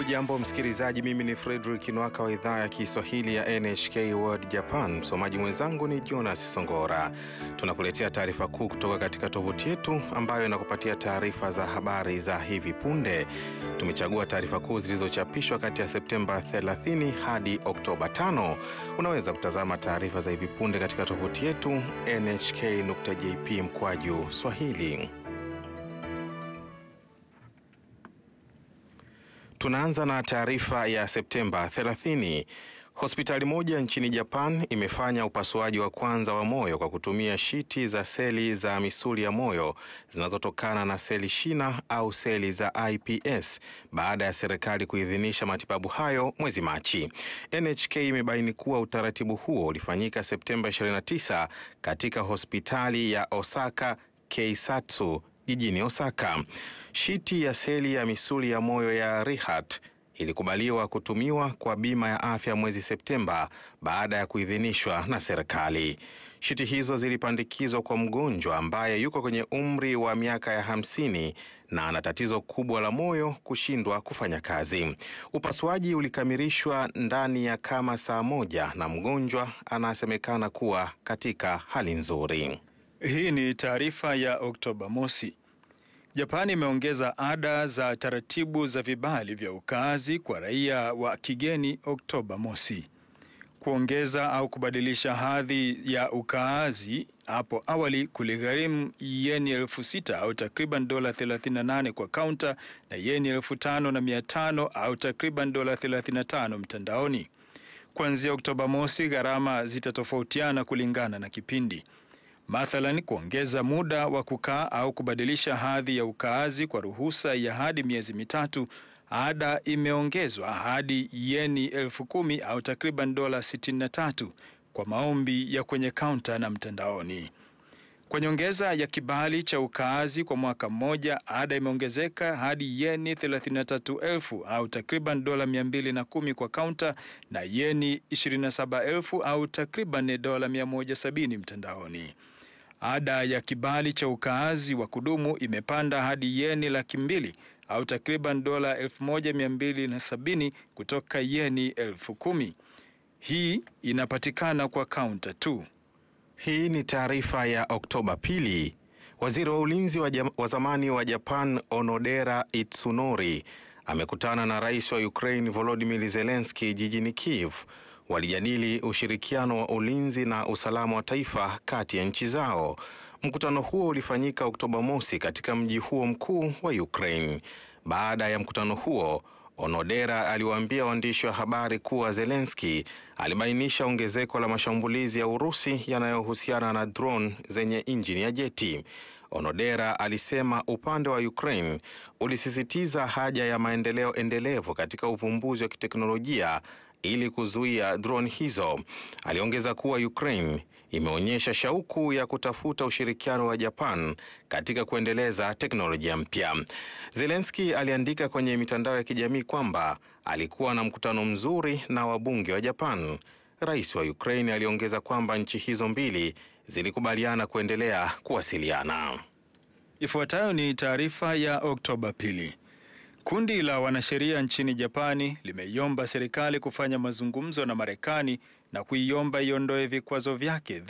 Hujambo msikilizaji, mimi ni Fredrick Nwaka wa idhaa ya Kiswahili ya NHK World Japan. Msomaji mwenzangu ni Jonas Songora. Tunakuletea taarifa kuu kutoka katika tovuti yetu ambayo inakupatia taarifa za habari za hivi punde. Tumechagua taarifa kuu zilizochapishwa kati ya Septemba 30 hadi Oktoba 5. Unaweza kutazama taarifa za hivi punde katika tovuti yetu nhk.jp mkwaju swahili. Tunaanza na taarifa ya Septemba 30. Hospitali moja nchini Japan imefanya upasuaji wa kwanza wa moyo kwa kutumia shiti za seli za misuli ya moyo zinazotokana na seli shina au seli za iPS baada ya serikali kuidhinisha matibabu hayo mwezi Machi. NHK imebaini kuwa utaratibu huo ulifanyika Septemba 29 katika hospitali ya Osaka Keisatsu jijini Osaka. Shiti ya seli ya misuli ya moyo ya Rehat ilikubaliwa kutumiwa kwa bima ya afya mwezi Septemba baada ya kuidhinishwa na serikali. Shiti hizo zilipandikizwa kwa mgonjwa ambaye yuko kwenye umri wa miaka ya hamsini na ana tatizo kubwa la moyo kushindwa kufanya kazi. Upasuaji ulikamilishwa ndani ya kama saa moja na mgonjwa anasemekana kuwa katika hali nzuri. Hii ni taarifa ya Oktoba mosi. Japani imeongeza ada za taratibu za vibali vya ukaazi kwa raia wa kigeni Oktoba mosi. Kuongeza au kubadilisha hadhi ya ukaazi hapo awali kuligharimu yeni elfu sita au takriban dola 38 kwa kaunta na yeni elfu tano na mia tano au takriban dola 35 mtandaoni. Kuanzia Oktoba mosi, gharama zitatofautiana kulingana na kipindi. Mathalan, kuongeza muda wa kukaa au kubadilisha hadhi ya ukaazi kwa ruhusa ya hadi miezi mitatu, ada imeongezwa hadi yeni elfu kumi au takriban dola sitini na tatu kwa maombi ya kwenye kaunta na mtandaoni. Kwa nyongeza ya kibali cha ukaazi kwa mwaka mmoja, ada imeongezeka hadi yeni thelathini na tatu elfu au takriban dola mia mbili na kumi kwa kaunta na yeni ishirini na saba elfu au takriban dola mia moja sabini mtandaoni. Ada ya kibali cha ukaazi wa kudumu imepanda hadi yeni laki mbili au takriban dola elfu moja mia mbili na sabini kutoka yeni elfu kumi. Hii inapatikana kwa kaunta tu. Hii ni taarifa ya Oktoba pili. Waziri wa ulinzi wa, wa zamani wa Japan Onodera Itsunori amekutana na rais wa Ukraine Volodymyr Zelensky jijini Kiev. Walijadili ushirikiano wa ulinzi na usalama wa taifa kati ya nchi zao. Mkutano huo ulifanyika Oktoba mosi katika mji huo mkuu wa Ukraine. Baada ya mkutano huo, Onodera aliwaambia waandishi wa habari kuwa Zelensky alibainisha ongezeko la mashambulizi ya Urusi yanayohusiana na drone zenye injini ya jeti. Onodera alisema upande wa Ukraine ulisisitiza haja ya maendeleo endelevu katika uvumbuzi wa kiteknolojia ili kuzuia drone hizo. Aliongeza kuwa Ukraine imeonyesha shauku ya kutafuta ushirikiano wa Japan katika kuendeleza teknolojia mpya. Zelensky aliandika kwenye mitandao ya kijamii kwamba alikuwa na mkutano mzuri na wabunge wa Japan. Rais wa Ukraine aliongeza kwamba nchi hizo mbili zilikubaliana kuendelea kuwasiliana. Ifuatayo ni taarifa ya Oktoba pili. Kundi la wanasheria nchini Japani limeiomba serikali kufanya mazungumzo na Marekani na kuiomba iondoe vikwazo vyake